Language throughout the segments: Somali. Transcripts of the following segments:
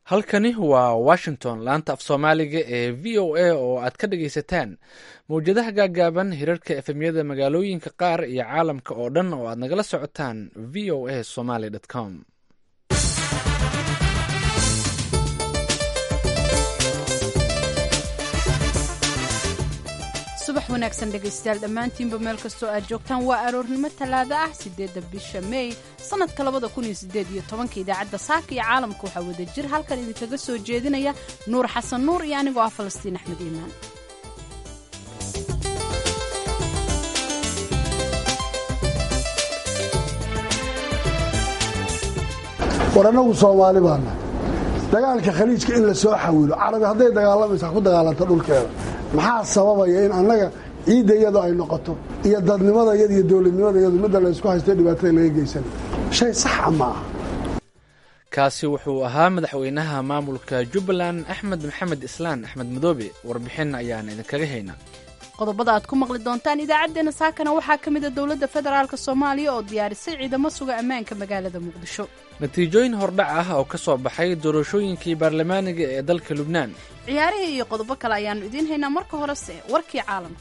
halkani waa washington laanta af soomaaliga ee v o a oo aad ka dhagaysataan mawjadaha gaagaaban hirarka efemyada magaalooyinka qaar iyo caalamka oo dhan oo aad nagala socotaan v o a somaly com subax wanaagsan dhegaystayaal dhammaantiinba meel kastoo aad joogtaan waa aroornimo talaado ah siddeedda bisha mey sannadka labada kun iyo siddeed iyo tobanka idaacadda saaka iyo caalamka waxaa wada jir halkan idinkaga soo jeedinaya nuur xasan nuur iyo anigoo ah falastiin axmed iimaan war annagu soomaali baana dagaalka khaliijka in la soo xawilo carabi hadday dagaalamaysa ku dagaalanta dhulkeeda maxaa sababaya in annaga ciidda iyadu ay noqoto iyo dadnimada iyada iyo dowladnimada iyadu midda laysku haysto dhibaatada laga geysana shay saxa ma aha kaasi wuxuu ahaa madaxweynaha maamulka jubbaland axmed maxamed islaan axmed madoobe warbixin ayaan idinkaga haynaa qodobada aad ku maqli doontaan idaacaddeenna saakana waxaa ka mida dowladda federaalk soomaaliya oo diyaarisay ciidamo suga ammaanka magaalada muqdisho natiijooyin hordhac ah oo ka soo baxay doorashooyinkii baarlamaaniga ee dalka lubnaan ciyaarihii iyo qodobo kale ayaannu idiin haynaa marka horese warkii caalamka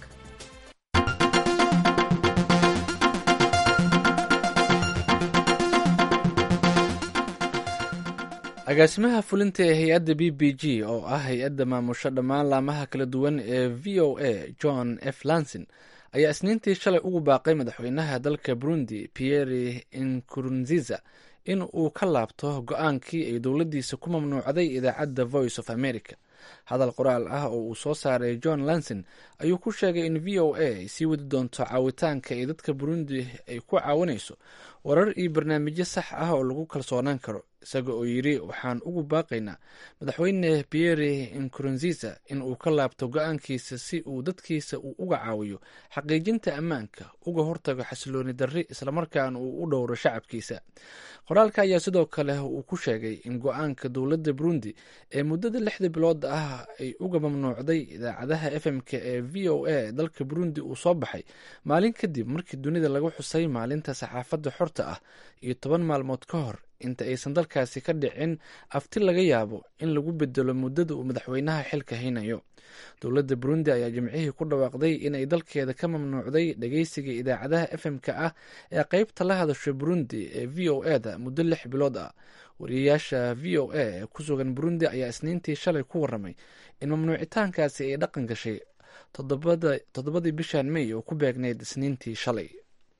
agaasimaha fulinta ee hay-adda b b g oo ah hay-adda maamusho dhammaan laamaha kala duwan ee v o a john f lanson ayaa isniintii shalay ugu baaqay madaxweynaha dalka burundi pierre inkurunziza in uu ka laabto go-aankii ay dowladdiisa ku mamnuucday idaacadda voice of america hadal qoraal ah oo uu soo saaray john lanson ayuu ku sheegay in v o a ay sii wadi doonto caawitaanka ay dadka burundi ay ku caawinayso warar iyo barnaamijyo sax ah oo lagu kalsoonaan karo isaga oo yidhi waxaan ugu baaqaynaa madaxweyne pierre inkurunziza in uu ka laabto go-aankiisa si uu dadkiisa uu uga caawiyo xaqiijinta ammaanka uga hortago xasilooni darri islamarkaana uu u dhowro shacabkiisa qoraalka ayaa sidoo kale uu ku sheegay in go-aanka dowladda burundi ee muddada lixda bilood ah ay uga mamnuucday idaacadaha f m-k ee v o a dalka burundi uu soo baxay maalin kadib markii dunida lagu xusay maalinta saxaafadda xorta ah iyo toban maalmood ka hor inta aysan dalkaasi ka dhicin afti laga yaabo in lagu bedelo muddada uu madaxweynaha xilka haynayo dowladda burundi ayaa jimcihii ku dhawaaqday inay dalkeeda ka mamnuucday dhageysiga idaacadaha f m-ka ah ee qeybta la hadasho burundi ee v o a da muddo lix bilood ah wariyayaasha v o a ee ku sugan burundi ayaa isniintii shalay ku waramay in mamnuucitaankaasi ay dhaqan gashay toddobadii bishan mey oo ku beegnayd isniintii shalay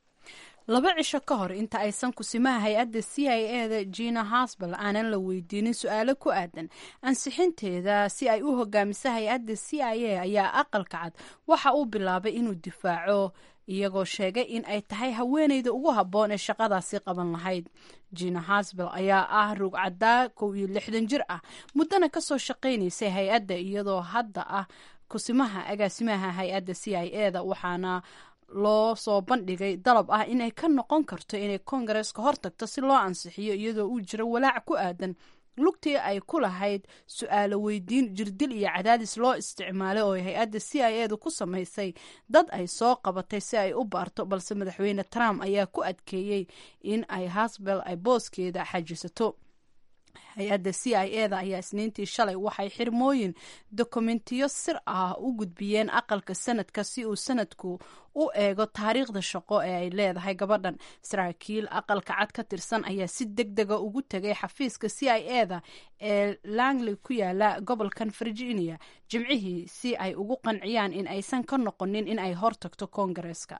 laba cisho ka hor inta aysan kusimaha hay-adda c i e da jina hasbal aanan la weydiinin su-aalo ku aadan ansixinteeda si ay u hogaamiso hay-adda c i a ayaa aqalka cad waxa uu bilaabay inuu difaaco iyagoo sheegay in ay tahay haweeneyda ugu habboon ee shaqadaasi qaban lahayd jina hasbel ayaa ah rugcadaa kow iyo lixdan jir ah muddana kasoo shaqaynaysay hay-adda iyadoo hadda ah kusimaha agaasimaha hay-adda c i e da waxaana loo soo bandhigay dalab ah inay ka noqon karto inay koongareeska hortagto si loo ansixiyo iyadoo uu jiro walaac ku aadan lugtii ay ku lahayd su-aalo weydiin jirdil iyo cadaadis loo isticmaalay oo hay-adda c i e da ku samaysay dad ay soo qabatay si ay u baarto balse madaxweyne trump ayaa ku adkeeyey in ay hasbel ay booskeeda xajisato hay-adda c i e da ayaa isniintii shalay waxay xirmooyin dokumentiyo sir ah u gudbiyeen aqalka sanadka si uu sanadku u eego taariikhda shaqo ee ay leedahay gabadhan saraakiil aqalka cad ka tirsan ayaa si deg dega ugu tegay xafiiska c i e da ee langley ku yaala gobolkan virginia jimcihii si ay ugu qanciyaan in aysan ka noqonin in ay hortagto koongareeska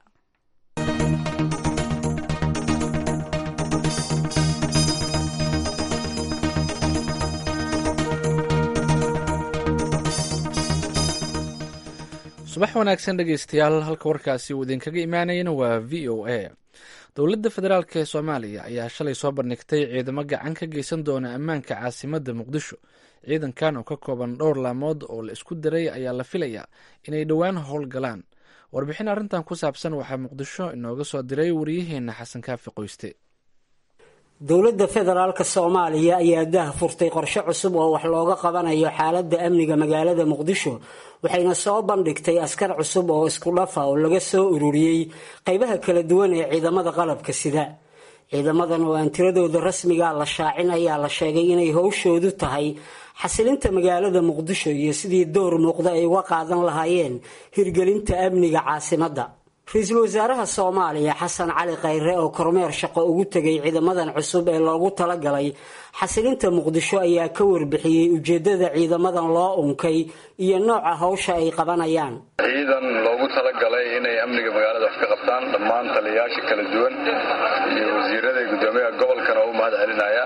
subax wanaagsan dhegeystayaal halka warkaasi uu idinkaga imaanayana waa v o a dowladda federaalk ee soomaaliya ayaa shalay soo bandhigtay ciidamo gacan ka geysan doona ammaanka caasimadda muqdisho ciidankan oo ka kooban dhowr laamood oo la isku daray ayaa la filayaa inay dhowaan howlgalaan warbixin arrintan ku saabsan waxaa muqdisho inooga soo diray wariyaheenna xasan kaafi qoyste dowladda federaalk soomaaliya ayaa dah furtay qorshe cusub oo wax looga qabanayo xaaladda amniga magaalada muqdisho waxayna soo bandhigtay askar cusub oo isku dhafa oo laga soo ururiyey qaybaha kala duwan ee ciidamada qalabka sida ciidamadan oo aan tiradooda rasmiga la shaacin ayaa la sheegay inay howshoodu tahay xasilinta magaalada muqdisho iyo sidii door muuqda ay uga qaadan lahaayeen hirgelinta amniga caasimadda ra-iisul wasaaraha soomaaliya xasan cali khayre oo kormeer shaqo ugu tegay ciidamadan cusub ee loogu talagalay xasilinta muqdisho ayaa ka warbixiyey ujeedada ciidamadan loo unkay iyo nooca hawsha ay qabanayaan ciidan loogu talagalay inay amniga magaalada wax ka qabtaan dhammaan taliyayaasha kala duwan iyo wasiirada iyo guddoomiyaha gobolkana oo u mahad celinaya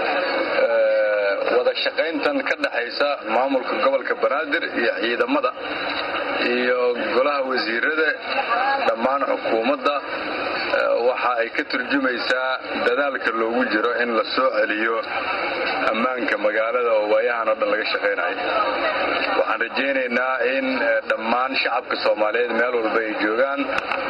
wada shaqayntan ka dhexaysa maamulka gobolka banaadir iyo ciidamada iyo golaha wasiirada dhammaan xukuumadda waxa ay ka turjumaysaa dadaalka loogu jiro in la soo celiyo ammaanka magaalada oo waayahan oo dhan laga shaqaynayo waxaan rajaynaynaa in dhammaan shacabka soomaaliyeed meel walba ay joogaan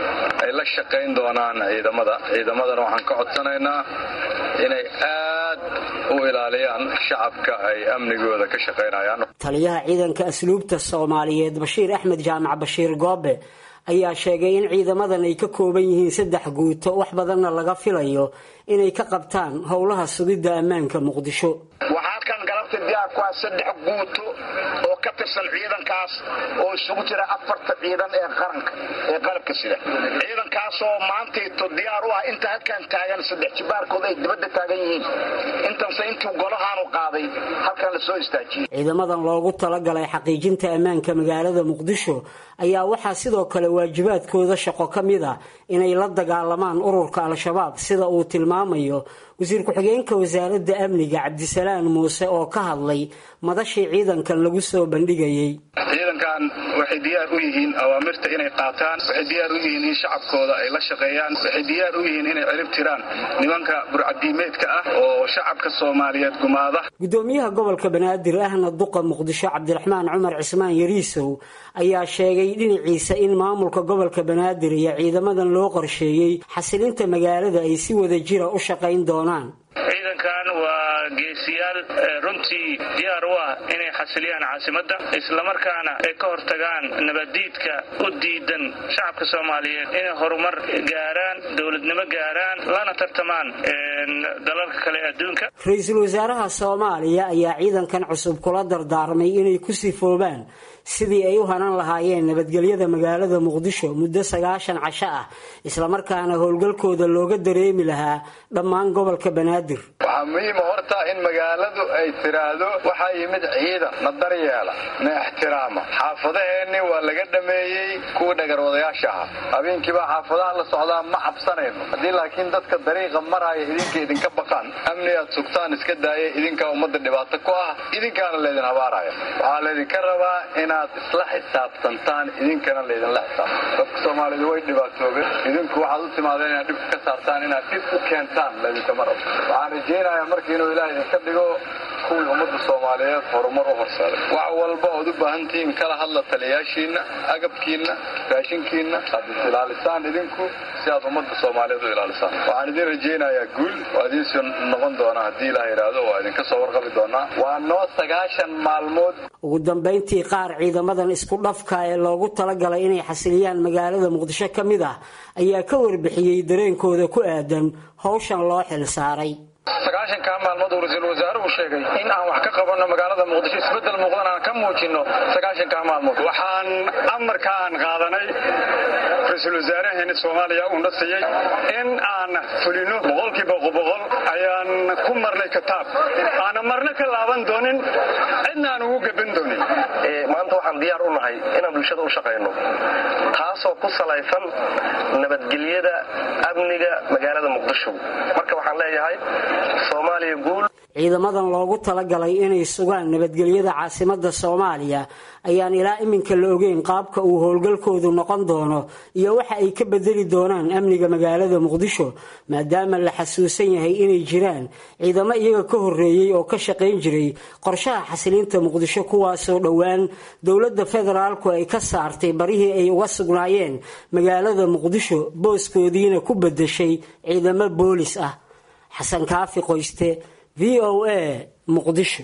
ay la shaqayn doonaan ciidamada ciidamadana waxaan ka codsanaynaa inay aad u ilaaliyaan shacabka ay amnigooda ka shaqaynayaan taliyaha ciidanka asluubta soomaaliyeed bashiir axmed jaamac bashiir goobe ayaa sheegay in ciidamadan ay ka kooban yihiin saddex guuto wax badanna laga filayo inay ka qabtaan howlaha sugidda ammaanka muqdisho waxaa kan galabta diyaar ku ah saddex guuto oo ka tirsan ciidankaas oo isugu jira afarta ciidan ee qaranka ee qalabka sida ciidankaasoo maantayto diyaar u ah inta halkan taagan saddex jibaarkood ay dibadda taagan yihiin intanse intuu golahaanu qaaday halkan la soo istaajiyey ciidamadan loogu talagalay xaqiijinta ammaanka magaalada muqdisho ayaa waxaa sidoo kale waajibaadkooda shaqo ka mid ah inay la dagaalamaan ururka al-shabaab sida uu tilmaamayo wasiir ku-xigeenka wasaaradda amniga cabdisalaan muuse oo ka hadlay madashii ciidankan lagu soo bandhigayey ciidankan waxay diyaar u yihiin awaamirta inay qaataan waxay diyaar u yihiin in shacabkooda ay la shaqeeyaan waxay diyaar u yihiin inay cirib tiraan nimanka burcadiimeedka ah oo shacabka soomaaliyeed gumaada gudoomiyaha gobolka banaadir ahna duqa muqdisho cabdiraxmaan cumar cismaan yariisow ayaa sheegay dhinaciisa in maamulka gobolka banaadir iyo ciidamadan loo qorsheeyey xasilinta magaalada ay si wada jira u shaqayn doonaan ciidankan waa geesiyaal runtii diyaar u ah inay xasiliyaan caasimadda islamarkaana ay ka hortagaan nabaddiidka u diidan shacabka soomaaliyeed inay horumar gaaraan dowladnimo gaaraan lana tartamaan dalalka kale adduunka ra-iisul wasaaraha soomaaliya ayaa ciidankan cusub kula dardaarmay inay ku sifoobaan sidii ay u hanan lahaayeen nabadgelyada magaalada muqdisho muddo sagaashan casho ah islamarkaana howlgalkooda looga dareemi lahaa dhammaan gobolka banaadir waxaa muhiima horta in magaaladu ay tiraahdo waxaa yimid ciidan na daryeela na ixtiraama xaafadaheenni waa laga dhameeyey kuwii dhagarwadayaasha ahaa habeenkiibaa xaafadaha la socdaa ma cabsanayno haddii laakiin dadka dariiqa maraya idinka idinka baqaan amni aad sugtaan iska daaya idinkaa ummadda dhibaato ku ah idinkaana laydin habaaraya waxaa laydinka rabaa inaad isla xisaabtantaan idinkana laydinla xisaabtan dadka soomaalidu way dhibaatoobeen idinku waxaad u timaadeen inaad dhibka ka saartaan inaad dhib u keentaan laydinkama rabo waxaan rajaynayaa marka inuu ilaah idinka dhigo kuwii ummadda soomaaliyeed horumar u horseeday wax walba ood u baahantihiin kala hadla taliyayaashiinna agabkiinna raashinkiinna aad is ilaalisaan idinku si aad ummadda soomaaliyeed u ilaalisaan waxaan idin rajaynayaa guul waa idinsoo noqon doonaa haddii ilaah yidhaahdo waa idinka soo warqabi doonaa waa noo sagaashan maalmood ugu dambayntii qaar ciidamadan isku dhafka ee loogu talagalay inay xasiliyaan magaalada muqdisho ka mid ah ayaa ka warbixiyey dareenkooda ku aadan howshan loo xil saaray sagaashankaa maalmood uu ra-iisul wasaaruhu sheegay in aan wax ka qabanno magaalada muqdisho isbeddel muuqdan aan ka muujinno sagaashankaa maalmood waxaan amarka aan qaadanay ra-iisul wasaaraheena soomaaliya uuna siiyey in aan fulino boqolkiiba boqol ayaan ku marnay kitaab aana marna ka laaban doonin cidna aan ugu gaban doonin maanta waxaan diyaar u nahay inaan bulshada u shaqayno taasoo ku salaysan nabadgelyada amniga magaalada muqdisho marka waxaan leeyahay soomaaliya guul ciidamadan loogu talagalay inay sugaan nabadgelyada caasimada soomaaliya ayaan ilaa iminka la ogeyn qaabka uu howlgalkoodu noqon doono iyo waxa ay ka bedeli doonaan amniga magaalada muqdisho maadaama la xasuusan yahay inay jiraan ciidamo iyaga ka horeeyey oo ka shaqayn jiray qorshaha xasilinta muqdisho kuwaasoo dhowaan dowladda federaalku ay ka saartay barihii ay uga sugnaayeen magaalada muqdisho booskoodiina ku bedeshay ciidamo boolis ah xasan kaafi qoyste v o a muqdisho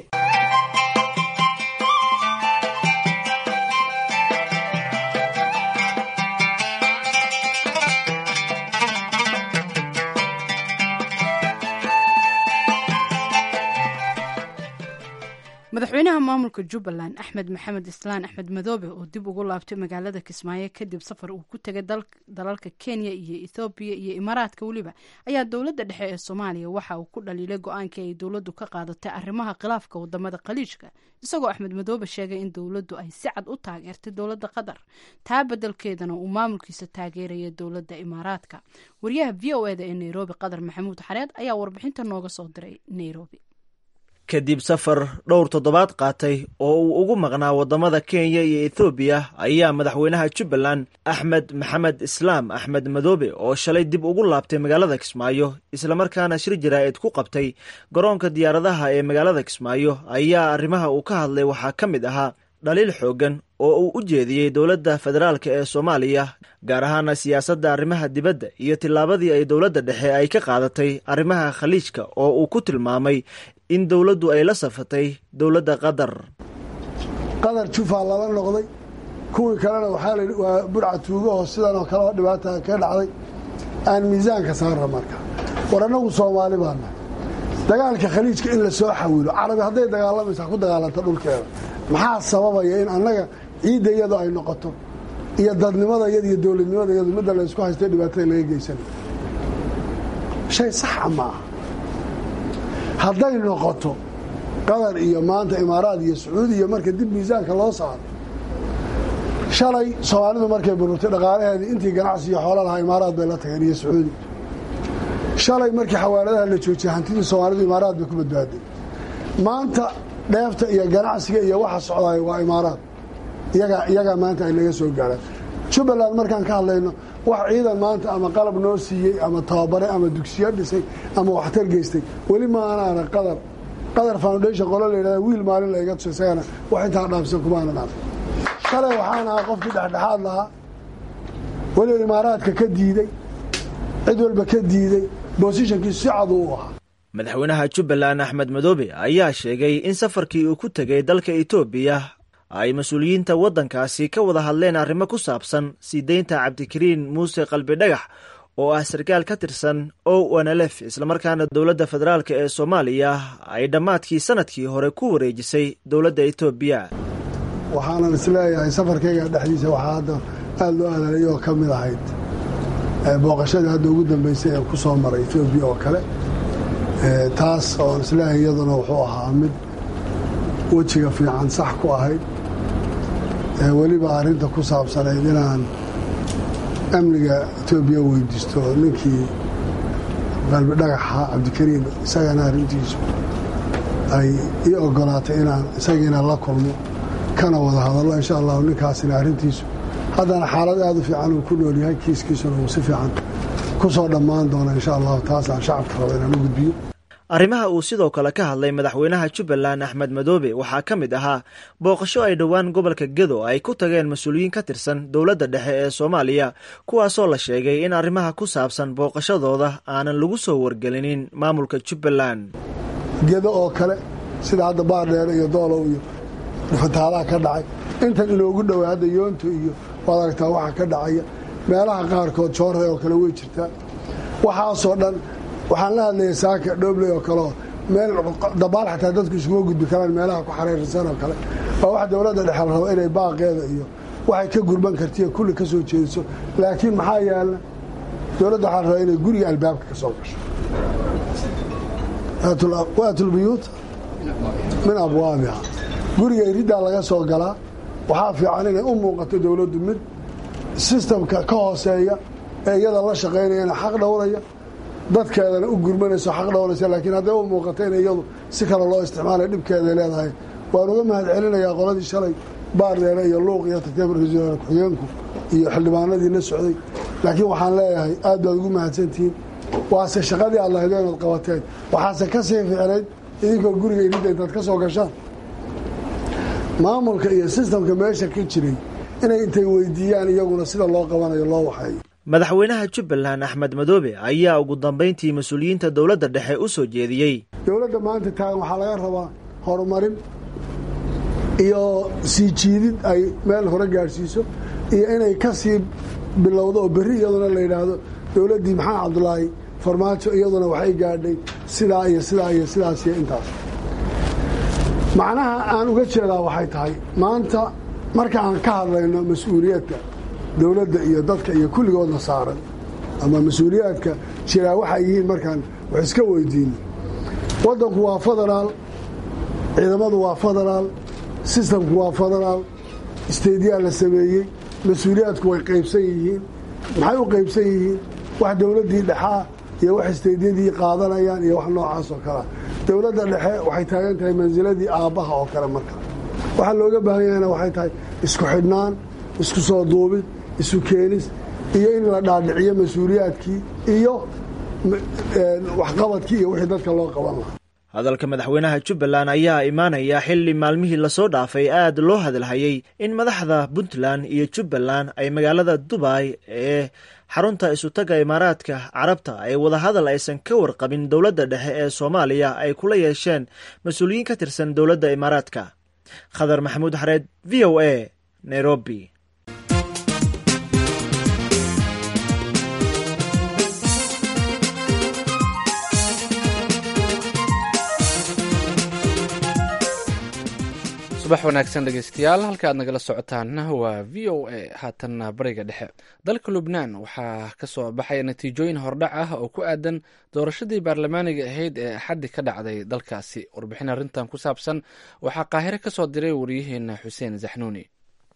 madaxweynaha maamulka jubbaland axmed maxamed islaan axmed madoobe oo dib ugu laabtay magaalada kismaayo kadib safar uu ku tegay dalalka kenya iyo ethoobiya iyo imaaraadka weliba ayaa dowladda dhexe ee soomaaliya waxa uu ku dhaliilay go-aankii ay dowladdu ka qaadatay arrimaha khilaafka wadamada khaliijka isagoo axmed madoobe sheegay in dowladdu ay si cad u taageertay dowladda qatar taa bedelkeedana uu maamulkiisa taageeraya dowladda imaaraadka wariyaha v o eda ee nairobi qatar maxamuud xareed ayaa warbixinta nooga soo diray nairobi kadib safar dhowr toddobaad qaatay oo uu ugu maqnaa waddamada kenya iyo ethoobiya ayaa madaxweynaha jubbaland axmed maxamed islaam axmed madoobe oo shalay dib ugu laabtay magaalada kismaayo islamarkaana shir jaraa'id ku qabtay garoonka diyaaradaha ee magaalada kismaayo ayaa arrimaha uu ka hadlay waxaa ka mid ahaa dhaliil xooggan oo uu u jeediyey dowladda federaalk ee soomaaliya gaar ahaana siyaasadda arrimaha dibadda iyo tillaabadii ay dowladda dhexe ay ka qaadatay arrimaha khaliijka oo uu ku tilmaamay in dowladdu ay la safatay dowladda qatar qatar jufaa lala noqday kuwii kalena waxaa layidhi waa budhca tuugaho sidan oo kale oo dhibaata ka dhacday aan miisaanka saarra marka war annagu soomaali baana dagaalka khaliijka in la soo xawilo carabi hadday dagaalamaysa ku dagaalanta dhulkeeda maxaa sababaya in annaga ciidda iyadu ay noqoto iyo dadnimada iyada iyo dowladnimada iyadu midda la ysku haystay dhibaatada laga geysanayo shay saxa ma aha hadday noqoto qatar iyo maanta imaaraad iyo sacuudi iyo marka dib miisaanka loo saaro shalay soomaalidu markay bururtay dhaqaalaheedii intii ganacsi iyo xoola lahaa imaaraad bay la tageen iyo sacuudi shalay markii xawaaladaha la joojiyey hantidii soomaalidu imaaraad bay ku badbaaday maanta dheefta iyo ganacsiga iyo waxa socdaaya waa imaaraad iyagaa maanta ay naga soo gaaraan jubbaland markaan ka hadlayno wax ciidan maanta ama qalab noo siiyey ama tababare ama dugsiyo dhisay ama waxtar geystay weli ma anaana qadar qadar foundation qolo la yidhahda wiil maalin la iga tuso isagana wax intaa dhaafsan kumaanan ark shalay waxaan ahaa qofkii dhexdhexaad lahaa weliba imaaraadka ka diiday cid walba ka diiday bosishonkii si cad uu ahaa madaxweynaha jubbaland axmed madoobe ayaa sheegay in safarkii uu ku tegay dalka etoobiya ay mas-uuliyiinta waddankaasi ka wada hadleen arrimo ku saabsan sii deynta cabdikariin muuse qalbi dhagax oo ah sarkaal ka tirsan o nlf islamarkaana dowladda federaalk ee soomaaliya ay dhammaadkii sanadkii hore ku wareejisay dowladda etoobiya waxaanan isleeyahay safarkayga dhexdiisa waxaa hadda aada loo adalay oo ka mid ahayd booqashadii hadda ugu dambeysay ee ku soo maray etoobiya oo kale taas oon isleeyahay iyaduna wuxuu ahaa mid wejiga fiican sax ku ahayd weliba arrinta ku saabsanayd inaan amniga etoobiya weydiisto ninkii qalbi dhagaxa cabdikariim isagana arrintiisu ay ii ogolaatay inaan isagiina la kulmo kana wada hadallo insha allahu ninkaasina arrintiisu haddana xaalad aad u fiican uu ku nool yahay kiiskiisuna uu si fiican ku soo dhammaan doona insha allahu taasaan shacabka raba inaan u gudbiyo arrimaha uu sidoo kale ka hadlay madaxweynaha jubbaland axmed madoobe waxaa ka mid ahaa booqasho ay dhowaan gobolka gedo ay ku tageen mas-uuliyiin ka tirsan dowladda dhexe ee soomaaliya kuwaasoo la sheegay in arrimaha ku saabsan booqashadooda aanan lagu soo wargelinin maamulka jubbaland gedo oo kale sida hadda baardheere iyo doolow iyo fataalaha ka dhacay intan inoogu dhowaa hadda yoonto iyo waad aragtaa waxa ka dhacaya meelaha qaarkood joorre oo kale way jirtaa waxaasoo dhan waxaan la hadlayay saaka dhoobley oo kaleo meel dabaal xataa dadku isuma gudbi karaan meelaha ku xariirsan oo kale waa wax dowladda dhexe la rabo inay baaqeeda iyo waxay ka gurban kartiyo kulli ka soo jeediso laakiin maxaa yaala dowladda waxaa la rabaa inay guriga albaabka ka soo gasho waatulbuyuuta min abwaabiha guriga iriddaa laga soo galaa waxaa fiican inay u muuqato dowladdu mid sistamka ka hooseeya ee iyada la shaqaynayana xaq dhowraya dadkeedana u gurmanayso xaq dhowraysa laakiin hadday u muuqato in iyadu si kale loo isticmaalay dhibkeeday leedahay waan uga mahad celinayaa qoladii shalay baardheere iyo luuq iyo tartiib ra-iisul wasaare ku-xigeenku iyo xildhibaanadii la socday laakiin waxaan leeyahay aad baad ugu mahadsantihiin waase shaqadii aad lahayd inaad qabateen waxaase ka sii ficnayd idinkoo guriga iridda intaad ka soo gashaan maamulka iyo sistamka meesha ka jiray inay intay weydiiyaan iyaguna sida loo qabanayo loo waxeeyo madaxweynaha jubbaland axmed madoobe ayaa ugu dambayntii mas-uuliyiinta dowladda dhexe u soo jeediyey dowladda maanta taagan waxaa laga rabaa horumarin iyo sii jiidid ay meel hore gaadhsiiso iyo inay ka sii bilowdo oo berri iyaduna la yidhaahdo dowladdii maxamed cabdulaahi farmaajo iyaduna waxay gaadhay sidaa iyo sidaa iyo sidaas iyo intaas macnaha aan uga jeedaa waxay tahay maanta marka aan ka hadlayno mas-uuliyadka dowladda iyo dadka iyo kulligoodna saaran ama mas-uuliyaadka jiraa waxay yihiin markaan wax iska weydiino waddanku waa federaal ciidamadu waa federaal sistamku waa federaal isteydiyaa la sameeyey mas-uuliyaadku way qaybsan yihiin maxay u qaybsan yihiin wax dowladdii dhexaa iyo wax isteydyadii qaadanayaan iyo wax noocaas oo kalea dowladda dhexe waxay taagan tahay mansiladii aabbaha oo kale marka waxaa looga baahan yahayna waxay tahay isku xidhnaan isku soo duubid isu keenis iyo in la dhaadhiciyo mas-uuliyaadkii iyo waxqabadkii iyo wixii dadka loo qaban lahaa hadalka madaxweynaha jubbaland ayaa imaanaya xilli maalmihii lasoo dhaafay aad loo hadalhayey in madaxda puntland iyo jubbaland ay magaalada dubay ee xarunta isutaga imaaraadka carabta ay wadahadal aysan ka warqabin dowladda dhexe ee soomaaliya ay kula yeesheen mas-uuliyiin ka tirsan dowladda imaaraadka khadar maxamuud xareed v o a nairobi subax wanaagsan dhegeystayaal halka aad nagala socotaan waa v o a haatanna bariga dhexe dalka lubnaan waxaa ka soo baxaya natiijooyin hordhac ah oo ku aadan doorashadii baarlamaaniga ahayd ee axaddi ka dhacday dalkaasi warbixin arrintan ku saabsan waxaa qaahire ka soo diray wariyaheena xuseen zaxnuuni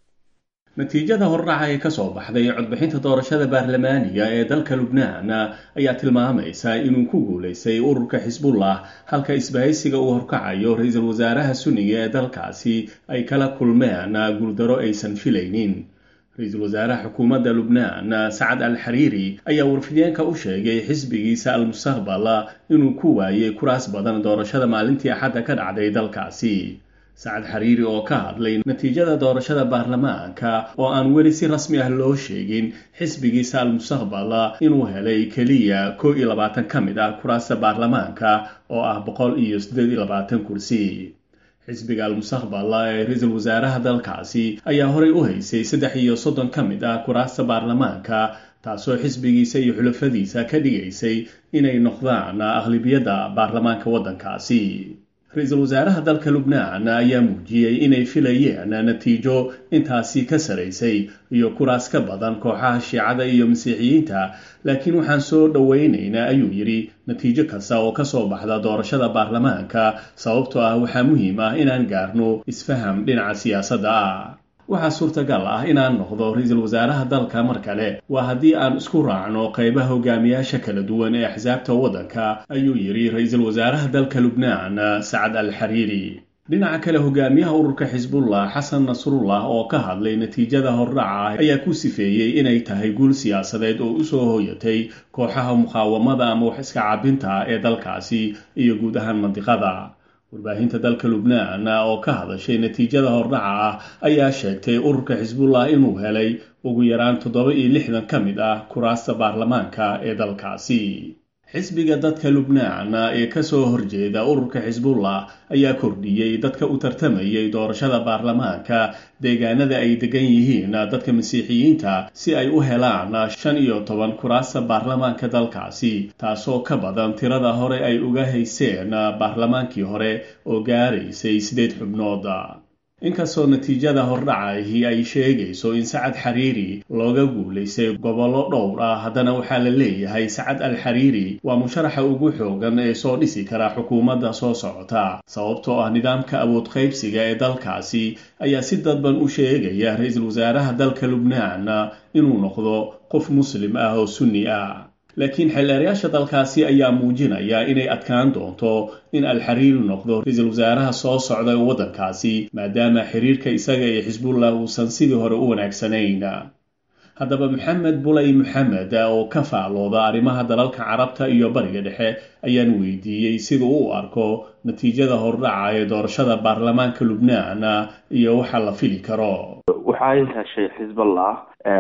natiijada hordhaca ee ka soo baxday codbixinta doorashada baarlamaaniga ee dalka lubnaan ayaa tilmaamaysa inuu ku guulaystay ururka xisbullah halka isbahaysiga uu horkacayo ra-iisul wasaaraha sunniga ee dalkaasi ay kala kulmeen guuldaro aysan filaynin ra-iisul wasaaraha xukuumadda lubnaan sacad al xariiri ayaa warfideenka u sheegay xisbigiisa al-mustaqbal inuu ku waayey kuraas badan doorashada maalintii axadda ka dhacday dalkaasi sacad xariiri oo ka hadlay natiijada doorashada baarlamaanka oo aan weli si rasmi ah loo sheegin xisbigiisa al-mustaqbal inuu helay keliya koo iyo labaatan ka mid ah kuraasta baarlamaanka oo ah boqol iyo siddeed iyo labaatan kursi xisbiga al-mustaqbal ee ra-iisul wasaaraha dalkaasi ayaa horey u haysay saddex iyo soddon ka mid ah kuraasta baarlamaanka taasoo xisbigiisa iyo xulafadiisa ka dhigaysay inay noqdaan aqlibiyadda baarlamaanka waddankaasi ra-iisul wasaaraha dalka lubnaan ayaa muujiyey inay filayeen natiijo intaasi ka saraysay iyo kuraas ka badan kooxaha shiicada iyo masiixiyiinta laakiin waxaan soo dhowaynaynaa ayuu yidhi natiijo kasta oo ka soo baxda doorashada baarlamaanka sababtoo ah waxaa muhiim ah inaan gaarno isfaham dhinaca siyaasadda ah waxaa suurtagal ah inaan noqdo ra-iisul wasaaraha dalka mar kale waa haddii aan isku raacno qaybaha hogaamiyaasha kala duwan ee axsaabta waddanka ayuu yidhi ra-iisul wasaaraha dalka lubnaan sacad al xariiri dhinaca kale hogaamiyaha ururka xisbullah xasan nasrullah oo ka hadlay natiijada hordhaca ayaa ku sifeeyey inay tahay guul siyaasadeed oo usoo hooyatay kooxaha muqaawamada ama wax iska caabinta ee dalkaasi iyo guud ahaan mandiqada warbaahinta dalka lubnaan oo ka hadashay natiijada hordhaca ah ayaa sheegtay ururka xisbullah inuu helay ugu yaraan toddoba iyo lixdan ka mid ah kuraasta baarlamaanka ee dalkaasi xisbiga dadka lubnaan ee kasoo horjeeda ururka xisbullah ayaa kordhiyey dadka u tartamayay doorashada baarlamaanka deegaanada ay degan yihiin dadka masiixiyiinta si ay u helaan shan iyo toban kuraasta baarlamaanka dalkaasi taasoo ka badan tirada hore ay uga hayseen baarlamaankii hore oo gaaraysay sideed xubnood inkastoo natiijada hordhacahi ay sheegayso in sacad xariiri looga guulaystay gobollo dhowr ah haddana waxaa la leeyahay sacad al xariiri waa musharaxa ugu xoogan ee soo dhisi kara xukuumadda soo socota sababtoo ah nidaamka awood qaybsiga ee dalkaasi ayaa si dadban u sheegaya ra-iisul wasaaraha dalka lubnaan inuu noqdo qof muslim ah oo sunni ah laakiin xildheerayaasha dalkaasi ayaa muujinaya inay adkaan doonto in alxariiri noqdo ra-iisul wasaaraha soo socda ee waddankaasi maadaama xiriirka isaga iyo xisbullah uusan sidii hore u wanaagsanayn haddaba maxamed bulay maxamed oo ka faalooda arrimaha dalalka carabta iyo bariga dhexe ayaan weydiiyey sida u arko natiijada hordhaca ee doorashada baarlamaanka lubnaan iyo waxa la fili karo waxay heshay xisballah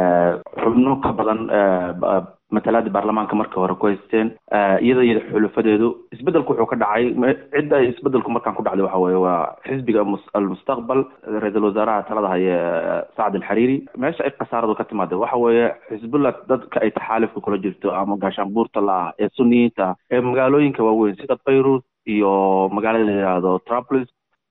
xubno ka badan matalaada baarlamaanka marka hore ku haysteen iyada iyo xulufadeedu isbedelku wuxuu ka dhacay cidda isbedelku markaan ku dhacday waxa weye waa xisbiga almustaqbal ra-iisul wasaaraha talada haye sacad alxariiri meesha ay khasaaradu ka timaada waxa weeye xisbullah dadka ay taxaalifka kula jirto ama gaashaanbuurta la ah ee suniyiinta ee magaalooyinka waaweyn sida bayrut iyo magaalada la yidhaahdo trapolis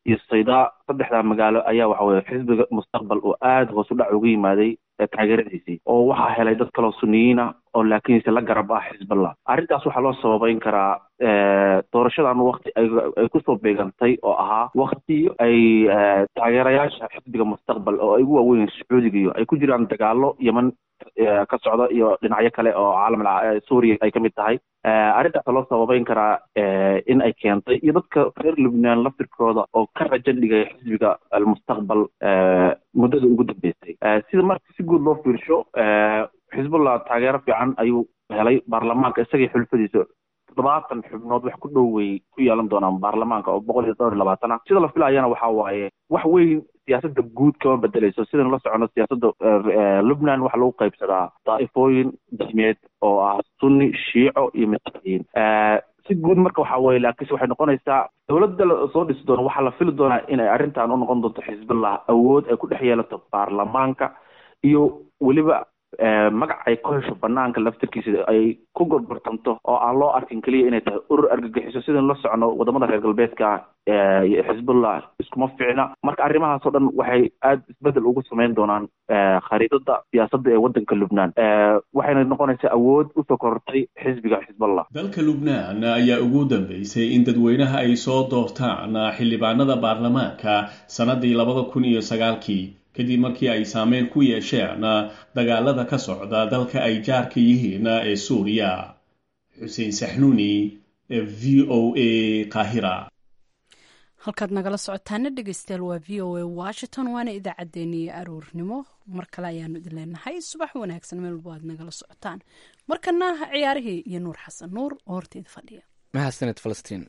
iyo saydaa saddexdaa magaalo ayaa waxa weye xisbiga mustaqbal oo aada hoos u dhac uga yimaaday taageeradiisii oo waxaa helay dad kaloo suniyiina oo laakiinse la garab ah xisballah arrintaas waxaa loo sababeyn karaa doorashadan wakti ay kusoo beegantay oo ahaa wakti ay taageerayaasha xisbiga mustaqbal oo ay ugu waaweyn sacuudiga iyo ay ku jiraan dagaalo yeman ka socda iyo dhinacyo kale oo caalam suuriya ay kamid tahay arrintaasa loo sababeyn karaa in ay keentay iyo dadka reer lubnaan laftirkooda oo ka rajo dhigay xisbiga almustaqbal muddada ugu dambeysay sida marka si guud loo fiirsho xisbullah taageero fiican ayuu helay baarlamaanka isagii xulfadiisa toddobaatan xubnood wax ku dhow way ku yeelan doonaan baarlamaanka oo boqol iyo dhowr iyo labaatan ah sida la filayana waxa waaye wax weyn siyaasadda guud kama bedeleyso sidaynu la socono siyaasadda lubnan waxaa lagu qaybsadaa daa'ifooyin diimeed oo ah sunni shiico iyo masiixiyiin si guud marka waxa weye laakiinse waxay noqonaysaa dowladda soo dhisi doono waxaa la fili doonaa in ay arrintan u noqon doonto xisbullah awood ay ku dhex yeelato baarlamaanka iyo weliba magac ay ku hesho banaanka laftirkiisa ay ku gorgortanto oo aan loo arkin keliya inay tahay urur argagixiso sidaynu la socono wadamada reer galbeedka xisbullah iskuma ficna marka arrimahaas oo dhan waxay aada isbedel ugu sameyn doonaan khariidada siyaasadda ee waddanka lubnaan waxayna noqonaysaa awood usoo korortay xisbiga xisballah dalka lubnaan ayaa ugu dambeysay in dadweynaha ay soo doortaan xildhibaanada baarlamaanka sannadii labada kun iyo sagaalkii kadib markii ay saameyn ku yeesheen dagaalada ka socda dalka ay jaarka yihiin ee suuriya xuseen saxnuuni v o a qaahira halkaad nagala socotaana dhegeystayaal waa v o a washington waana idaacaddeenii aroornimo mar kale ayaanu idin leenahay subax wanaagsan meel walbo aad nagala socotaan markana ciyaarihii iyo nuur xasan nuur oo horteeda fadhiya mahadsaned falastiin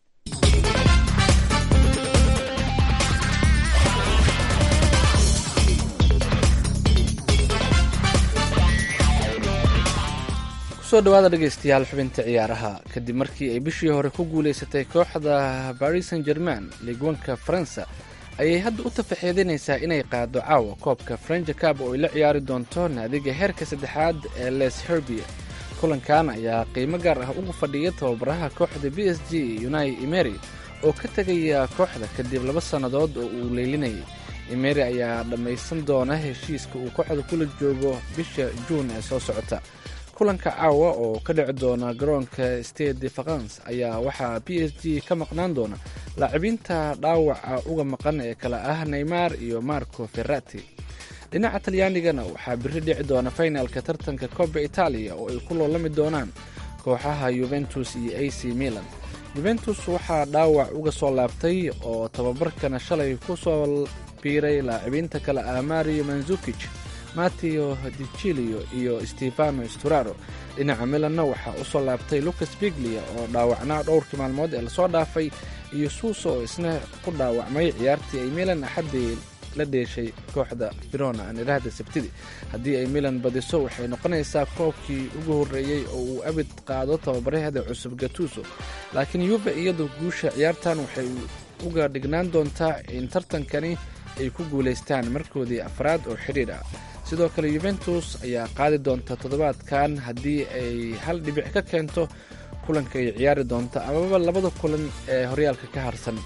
kusoo dhawaada dhegeystayaal xubinta ciyaaraha kadib markii ay bishii hore ku guuleysatay kooxda baris san german liigwanka faransa ayay hadda u tafaxeedinaysaa inay qaado caawa koobka frenja cab oo ay la ciyaari doonto naadiga heerka saddexaad ee les herbia kulankan ayaa qiimo gaar ah ugu fadhiya tababaraha kooxda b s g unai emery oo ka tegaya kooxda kadib laba sannadood oo uu leylinayay emery ayaa dhammaysan doona heshiiska uu kooxda kula joogo bisha juun ee soo socota kulanka caawa oo ka dhici doona garoonka stade de france ayaa waxaa b s g ka maqnaan doona laacibiinta dhaawaca uga maqan ee kale ah neymar iyo marco ferrati dhinaca talyaanigana waxaa biri dhici doona finalka tartanka coba italia oo ay ku loolami doonaan kooxaha yuventus iyo a c milan yuventus waxaa dhaawac uga soo laabtay oo tababarkana shalay ku soo biiray laacibiinta kale ah mario manzukij mateo dicilio iyo stefano sturaro dhinaca milanna waxaa u soo laabtay lucas biglia oo dhaawacnaa dhowrkii maalmood ee lasoo dhaafay iyo suuso oo isna ku dhaawacmay ciyaartii ay milan axaddii la dheeshay kooxda verona aan idhaahda sabtidii haddii ay milan badiso waxay noqonaysaa koobkii ugu horreeyey oo uu abid qaado tababaraheeda cusub gatuso laakiin yuve iyadu guusha ciyaartan waxay uga dhignaan doontaa in tartankani ay ku guulaystaan markoodii afraad oo xidhiidh ah sidoo kale yuventus ayaa qaadi doonta toddobaadkan haddii ay hal dhibic ka keento kulanka ay ciyaari doonta amaba labada kulan ee horyaalka ka harsan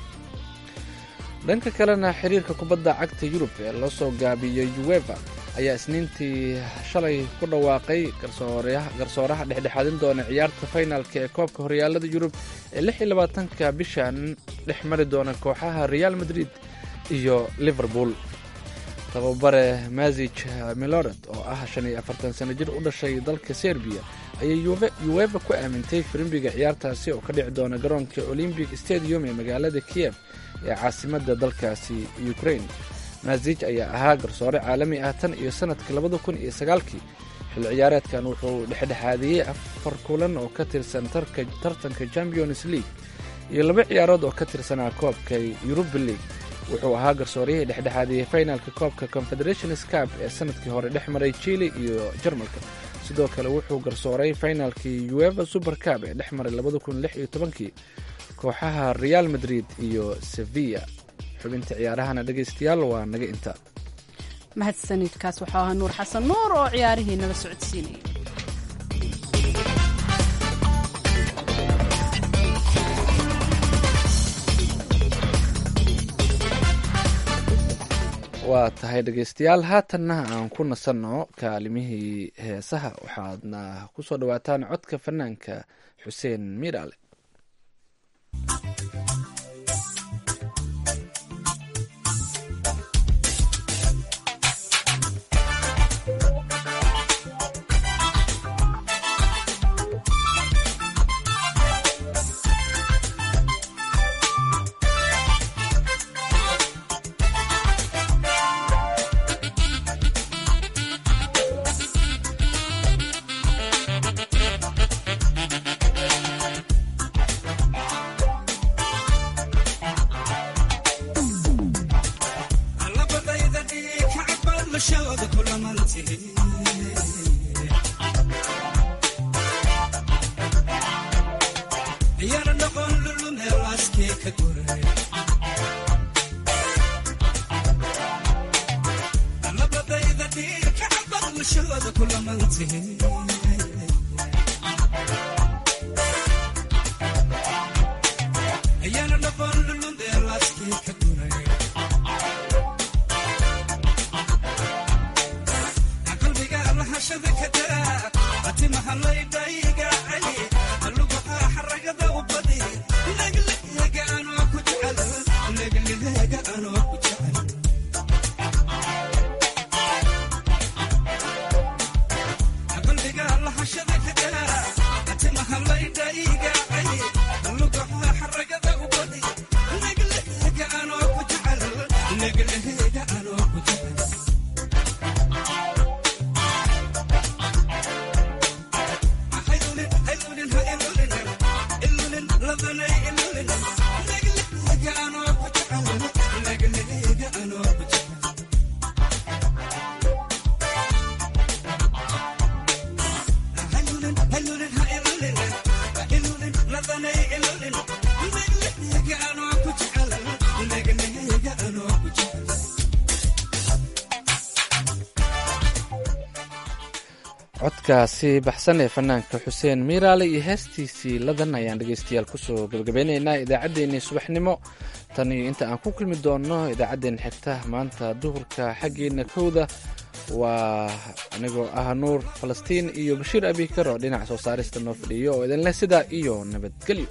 dhanka kalena xiriirka kubadda cagta yurub ee loo soo gaabiyey ueva ayaa isniintii shalay ku dhawaaqay garsooraha dhexdhexaadin doona ciyaarta faynaalka ee koobka horyaalada yurub ee lix iyo labaatanka bishan dhex mari doona kooxaha real madrid iyo liverpool tababare mazij miloret oo ah shan iyo afartan sano jir u dhashay dalka serbiya ayay ueva ku aamintay firimbiga ciyaartaasi oo ka dhici doona garoonka olymbic stadium ee magaalada kiev ee caasimadda dalkaasi ukraine mazij ayaa ahaa garsoore caalami ah tan iyo sanadkii labada kun iyo sagaalkii xil ciyaareedkan wuxuu dhexdhexaadiyey afar kulan oo ka tirsan tartanka champions league iyo laba ciyaarood oo ka tirsanaa koobka yuruba league wuxuu ahaa garsooriyihii dhexdhexaadiyey finalka koobka confederations cab ee sanadkii hore dhex maray chile iyo jarmalka sidoo kale wuxuu garsooray finalkii ueva super cab ee dhex maray labada kun lix iyo tobankii kooxaha real madrid iyo sevilla xubinta ciyaarahana dhegaystayaal waa naga inta mahadsanidkaas waxuu ahaa nuur xasan nuur oo ciyaarihii nala socodsiinaya waa tahay dhegeystayaal haatanna aan ku nasanno kaalimihii heesaha waxaadna ku soo dhawaataan codka fanaanka xuseen miiraale codkaasi baxsan ee fanaanka xuseen miiraale iyo heestiisii ladan ayaan dhegeystayaal kusoo gabagabeyneynaa idaacaddeenii subaxnimo tan iyo inta aan ku kulmi doonno idaacaddeen xigta maanta duhurka xaggeena kowda waa anigoo ah nuur falastiin iyo bashiir abikar oo dhinaca soo saarista noo fadhiyo oo idinleh sidaa iyo nabadgelyo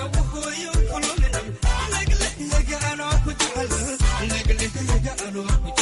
Nigga, nigga, I know.